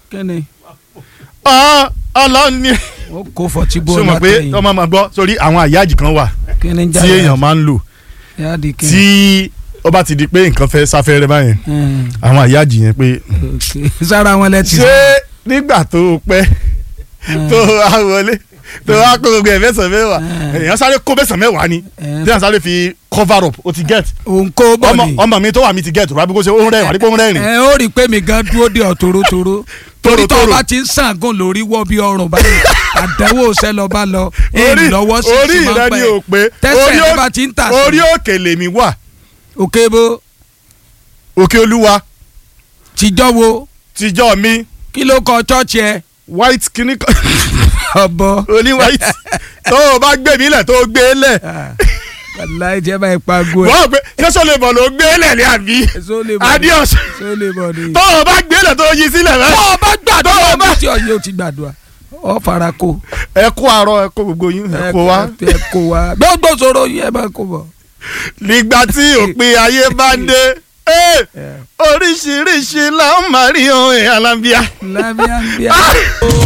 kíni Ọ́, ọlọ́run ni ó kó fọtí bó ṣé o mọ̀ pé látẹ̀yìn ọmọ máa gbọ́ sórí àwọn àyájì kan wà kíni tí èèyàn máa ń lò yáàdì kíni tí ó bá ti di pé nǹkan fẹ́ sáfẹ́rẹ́ báyẹn Hmm, àwọn àyájì yẹn pé ok. sára wọn lẹ́tì ṣé nígbà tó o pẹ́ tó o wá wọlé tó o wá kó gbogbo ẹ̀ mẹ́sàn-án mẹ́wàá Mm. èèyàn sáré kó mẹ́sàn-án mẹ́wàá ni Mm. tí èèyàn sáré fi cover up o ti get òun kó bọ̀ ọmọ ni ọmọ mi tó wà mí ti get rábí kó ṣe ó ń rẹ́rìn àdìpọ̀ ń rẹ́rìn ẹ ó rí i pé mi gan dúró de ọ̀tòrótòró torí tó o Tòrótòró. bá ti ń sàngùn lórí wọ́ bí ọrùn báyìí àdánwò ṣẹ́ lọ bá lọ èyí lọ́wọ́ sí orí ti máa rẹ ń ni pẹ́ ò pé tẹ́sẹ̀ orí tó ó- bá ti ń tà orí sí òkè lèmi wà òkè bó òkè olúwa tìjọ́ wo tìjọ́ mi kí ló kọ chọ́ọ̀chì ẹ white kìíní kan ọ̀bọ oní white tó o bá gbé mi lẹ̀ tó o gbé e lẹ̀ wàláì jẹ́ báyìí pago ẹ̀ wọ́n gbé ṣẹ́sọ́ lè bọ̀ ló gbé e lẹ̀ ní àbí Ṣó lè bọ̀ ni? adios ṣó lè bọ̀ ni. tó o bá gbé e lẹ̀ tó o yí sílẹ̀ rẹ. tó o bá gbàdúrà Tó o bá- bí tí ọyẹ o ti gbàdúrà ọ fara kó ẹ kó àárọ̀ ẹ kó gbogbo yín ẹ kó wá. ẹ kó wa gbogbo sọ̀rọ̀ yẹn máa kó bọ̀. nígbà tí òpin ayé bá dé eh, oríṣiríṣi la ó máa rí ohun ẹ̀ alábíà. lábíà ń bíà.